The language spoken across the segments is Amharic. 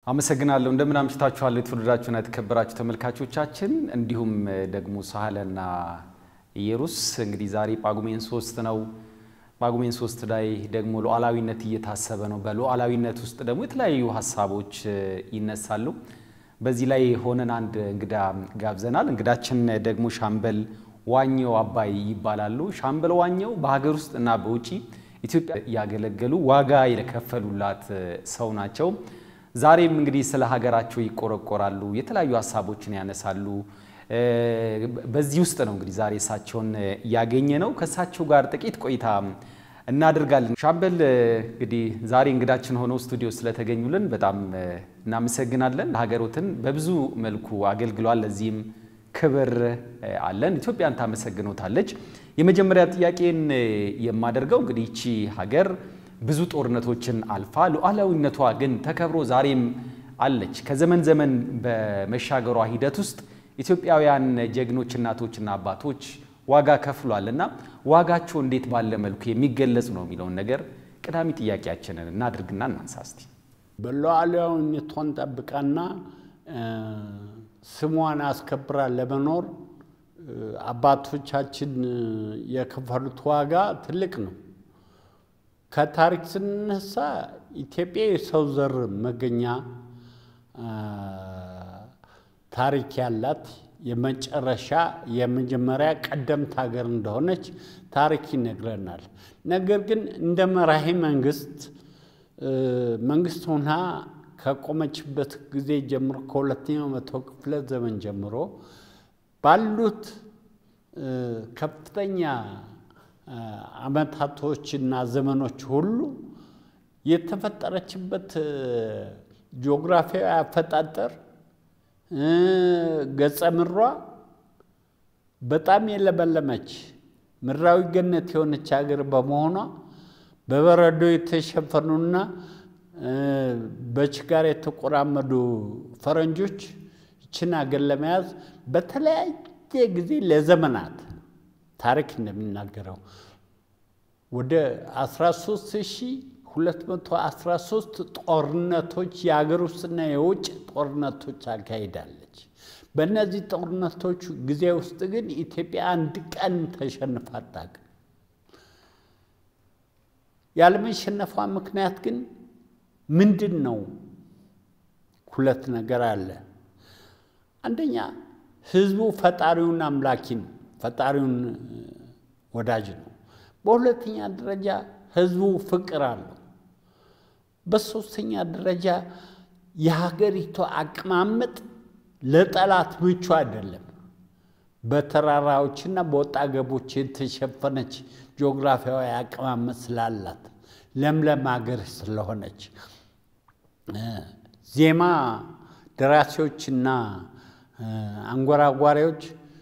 አመሰግናለሁ። እንደምን አምሽታችኋል የተወደዳችሁና የተከበራችሁ ተመልካቾቻችን፣ እንዲሁም ደግሞ ሳህለና ኢየሩስ። እንግዲህ ዛሬ ጳጉሜን ሶስት ነው። ጳጉሜን ሶስት ላይ ደግሞ ሉዓላዊነት እየታሰበ ነው። በሉዓላዊነት ውስጥ ደግሞ የተለያዩ ሀሳቦች ይነሳሉ። በዚህ ላይ ሆነን አንድ እንግዳ ጋብዘናል። እንግዳችን ደግሞ ሻምበል ዋኘው አባይ ይባላሉ። ሻምበል ዋኘው በሀገር ውስጥ እና በውጪ ኢትዮጵያ ያገለገሉ ዋጋ የከፈሉላት ሰው ናቸው። ዛሬም እንግዲህ ስለ ሀገራቸው ይቆረቆራሉ፣ የተለያዩ ሀሳቦችን ያነሳሉ። በዚህ ውስጥ ነው እንግዲህ ዛሬ እሳቸውን ያገኘ ነው። ከእሳቸው ጋር ጥቂት ቆይታ እናደርጋለን። ሻምበል እንግዲህ ዛሬ እንግዳችን ሆነው ስቱዲዮ ስለተገኙልን በጣም እናመሰግናለን። ሀገሮትን በብዙ መልኩ አገልግሏል። ለዚህም ክብር አለን። ኢትዮጵያን ታመሰግኖታለች። የመጀመሪያ ጥያቄን የማደርገው እንግዲህ ይቺ ሀገር ብዙ ጦርነቶችን አልፋ ሉዓላዊነቷ ግን ተከብሮ ዛሬም አለች። ከዘመን ዘመን በመሻገሯ ሂደት ውስጥ ኢትዮጵያውያን ጀግኖች እናቶችና አባቶች ዋጋ ከፍሏል እና ዋጋቸው እንዴት ባለ መልኩ የሚገለጽ ነው የሚለውን ነገር ቀዳሚ ጥያቄያችንን እናድርግና እናንሳ እስቲ። በሉዓላዊነቷን ጠብቃና ስሟን አስከብራ ለመኖር አባቶቻችን የከፈሉት ዋጋ ትልቅ ነው። ከታሪክ ስንነሳ ኢትዮጵያ የሰው ዘር መገኛ ታሪክ ያላት የመጨረሻ የመጀመሪያ ቀደምት ሀገር እንደሆነች ታሪክ ይነግረናል። ነገር ግን እንደ መራሄ መንግስት መንግስት ሆና ከቆመችበት ጊዜ ጀምሮ ከሁለተኛው መቶ ክፍለ ዘመን ጀምሮ ባሉት ከፍተኛ አመታቶችና ዘመኖች ሁሉ የተፈጠረችበት ጂኦግራፊያዊ አፈጣጠር ገጸ ምድሯ በጣም የለመለመች ምድራዊ ገነት የሆነች ሀገር በመሆኗ በበረዶ የተሸፈኑና በችጋር የተቆራመዱ ፈረንጆች ይችን ሀገር ለመያዝ በተለያየ ጊዜ ለዘመናት ታሪክ እንደሚናገረው ወደ 13213 ጦርነቶች የሀገር ውስጥና የውጭ ጦርነቶች አካሂዳለች። በእነዚህ ጦርነቶች ጊዜ ውስጥ ግን ኢትዮጵያ አንድ ቀን ተሸንፋ አታውቅም። ያለመሸነፏ ምክንያት ግን ምንድን ነው? ሁለት ነገር አለ። አንደኛ ህዝቡ ፈጣሪውን አምላኪ ነው፣ ፈጣሪውን ወዳጅ ነው። በሁለተኛ ደረጃ ህዝቡ ፍቅር አለው። በሶስተኛ ደረጃ የሀገሪቱ አቀማመጥ ለጠላት ምቹ አይደለም። በተራራዎችና በወጣ ገቦች የተሸፈነች ጂኦግራፊያዊ አቀማመጥ ስላላት ለምለም ሀገር ስለሆነች ዜማ ደራሲዎችና አንጎራጓሪዎች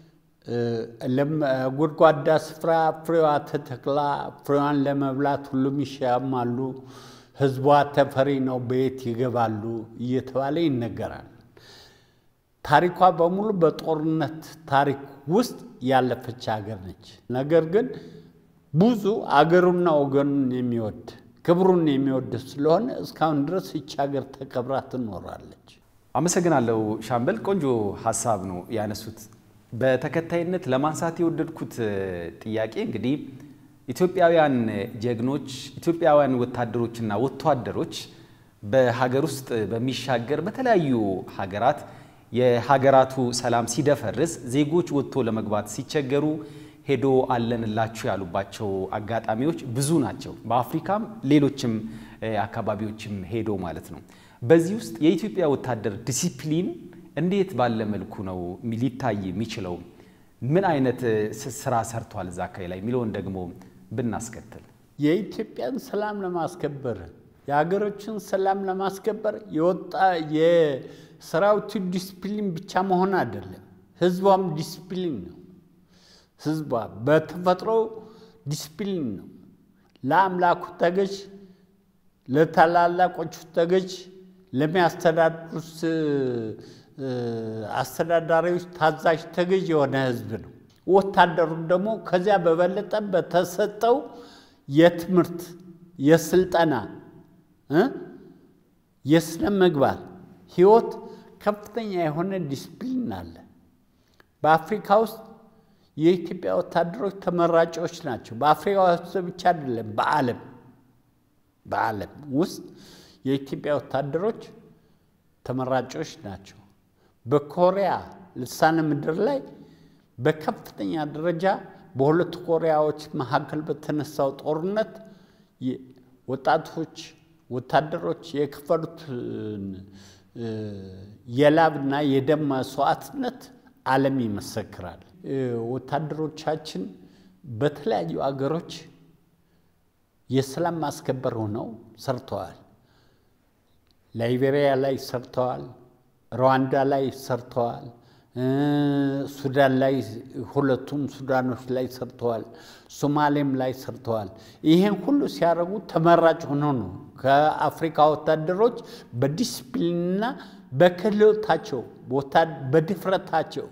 ጎድጓዳ ስፍራ ፍሬዋ ተተክላ ፍሬዋን ለመብላት ሁሉም ይሻማሉ፣ ህዝቧ ተፈሪ ነው፣ በየት ይገባሉ እየተባለ ይነገራል። ታሪኳ በሙሉ በጦርነት ታሪክ ውስጥ ያለፈች ሀገር ነች። ነገር ግን ብዙ አገሩና ወገኑን የሚወድ ክብሩን የሚወድ ስለሆነ እስካሁን ድረስ ይቺ ሀገር ተከብራ ትኖራለች። አመሰግናለሁ ሻምበል፣ ቆንጆ ሀሳብ ነው ያነሱት። በተከታይነት ለማንሳት የወደድኩት ጥያቄ እንግዲህ ኢትዮጵያውያን ጀግኖች ኢትዮጵያውያን ወታደሮችና ወታደሮች በሀገር ውስጥ በሚሻገር በተለያዩ ሀገራት የሀገራቱ ሰላም ሲደፈርስ ዜጎች ወጥቶ ለመግባት ሲቸገሩ ሄዶ አለንላችሁ ያሉባቸው አጋጣሚዎች ብዙ ናቸው። በአፍሪካም ሌሎችም አካባቢዎችም ሄዶ ማለት ነው። በዚህ ውስጥ የኢትዮጵያ ወታደር ዲሲፕሊን እንዴት ባለ መልኩ ነው ሊታይ የሚችለው? ምን አይነት ስራ ሰርቷል እዛ አካባቢ ላይ የሚለውን ደግሞ ብናስከትል የኢትዮጵያን ሰላም ለማስከበር የሀገሮችን ሰላም ለማስከበር የወጣ የሰራዊቱ ዲስፕሊን ብቻ መሆን አይደለም፣ ህዝቧም ዲስፕሊን ነው። ህዝቧ በተፈጥሮ ዲስፕሊን ነው። ለአምላኩ ተገዥ፣ ለታላላቆቹ ተገዥ፣ ለሚያስተዳድሩት አስተዳዳሪዎች ታዛዥ ተገዥ የሆነ ህዝብ ነው። ወታደሩ ደግሞ ከዚያ በበለጠ በተሰጠው የትምህርት የስልጠና የስነ ምግባር ህይወት ከፍተኛ የሆነ ዲስፕሊን አለ። በአፍሪካ ውስጥ የኢትዮጵያ ወታደሮች ተመራጮች ናቸው። በአፍሪካ ውስጥ ብቻ አይደለም፣ በዓለም በዓለም ውስጥ የኢትዮጵያ ወታደሮች ተመራጮች ናቸው። በኮሪያ ልሳነ ምድር ላይ በከፍተኛ ደረጃ በሁለቱ ኮሪያዎች መካከል በተነሳው ጦርነት ወጣቶች ወታደሮች የከፈሉትን የላብና የደም መስዋዕትነት ዓለም ይመሰክራል። ወታደሮቻችን በተለያዩ አገሮች የሰላም ማስከበር ሆነው ሰርተዋል። ላይቤሪያ ላይ ሰርተዋል። ሩዋንዳ ላይ ሰርተዋል። ሱዳን ላይ ሁለቱም ሱዳኖች ላይ ሰርተዋል። ሶማሌም ላይ ሰርተዋል። ይሄን ሁሉ ሲያደርጉ ተመራጭ ሆኖ ነው ከአፍሪካ ወታደሮች በዲስፕሊንና በክህሎታቸው በድፍረታቸው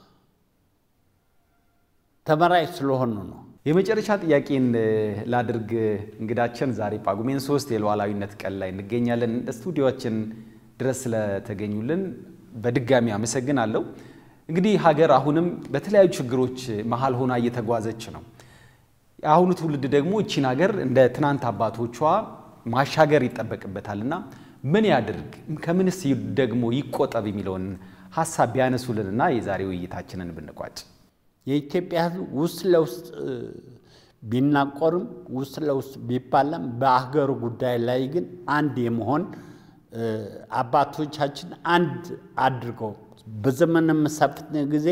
ተመራጭ ስለሆኑ ነው። የመጨረሻ ጥያቄን ላድርግ። እንግዳችን ዛሬ ጳጉሜን ሶስት የሉዓላዊነት ቀን ላይ እንገኛለን። ስቱዲዮችን ድረስ ስለተገኙልን በድጋሚ አመሰግናለሁ። እንግዲህ ሀገር አሁንም በተለያዩ ችግሮች መሀል ሆና እየተጓዘች ነው። የአሁኑ ትውልድ ደግሞ እቺን ሀገር እንደ ትናንት አባቶቿ ማሻገር ይጠበቅበታል እና ምን ያድርግ ከምንስ ደግሞ ይቆጠብ የሚለውን ሀሳብ ቢያነሱልንና የዛሬ ውይይታችንን ብንቋጭ። የኢትዮጵያ ሕዝብ ውስጥ ለውስጥ ቢናቆርም ውስጥ ለውስጥ ቢባላም በሀገሩ ጉዳይ ላይ ግን አንድ የመሆን አባቶቻችን አንድ አድርገው በዘመነ መሳፍንት ጊዜ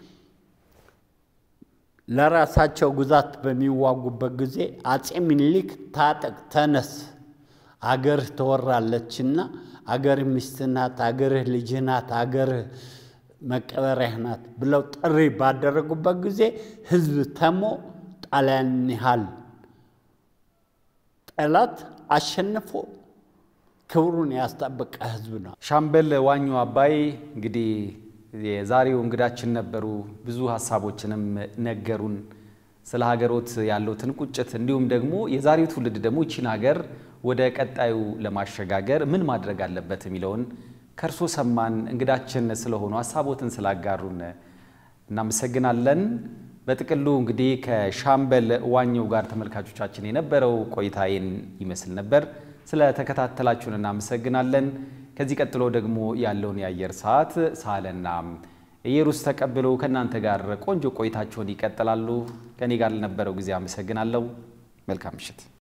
ለራሳቸው ግዛት በሚዋጉበት ጊዜ አፄ ምኒልክ ታጠቅ፣ ተነስ፣ አገርህ ትወራለችና አገርህ ሚስትህ ናት፣ አገርህ ልጅህ ናት፣ አገርህ መቀበሪያህ ናት ብለው ጥሪ ባደረጉበት ጊዜ ህዝብ ተሞ ጣሊያን ያህል ጠላት አሸንፎ ክብሩን ያስጠበቀ ህዝብ ነው። ሻምበል ዋኙ አባይ እንግዲህ የዛሬው እንግዳችን ነበሩ። ብዙ ሀሳቦችንም ነገሩን ስለ ሀገሮት ያለውትን ቁጭት እንዲሁም ደግሞ የዛሬው ትውልድ ደግሞ ይቺን ሀገር ወደ ቀጣዩ ለማሸጋገር ምን ማድረግ አለበት የሚለውን ከእርሶ ሰማን። እንግዳችን ስለሆኑ ሀሳቦትን ስላጋሩን እናመሰግናለን። በጥቅሉ እንግዲህ ከሻምበል ዋኘው ጋር ተመልካቾቻችን የነበረው ቆይታዬን ይመስል ነበር። ስለተከታተላችሁን እናመሰግናለን። ከዚህ ቀጥሎ ደግሞ ያለውን የአየር ሰዓት ሳለና ኢየሩስ ተቀብለው ከእናንተ ጋር ቆንጆ ቆይታቸውን ይቀጥላሉ። ከኔ ጋር ለነበረው ጊዜ አመሰግናለሁ። መልካም ምሽት።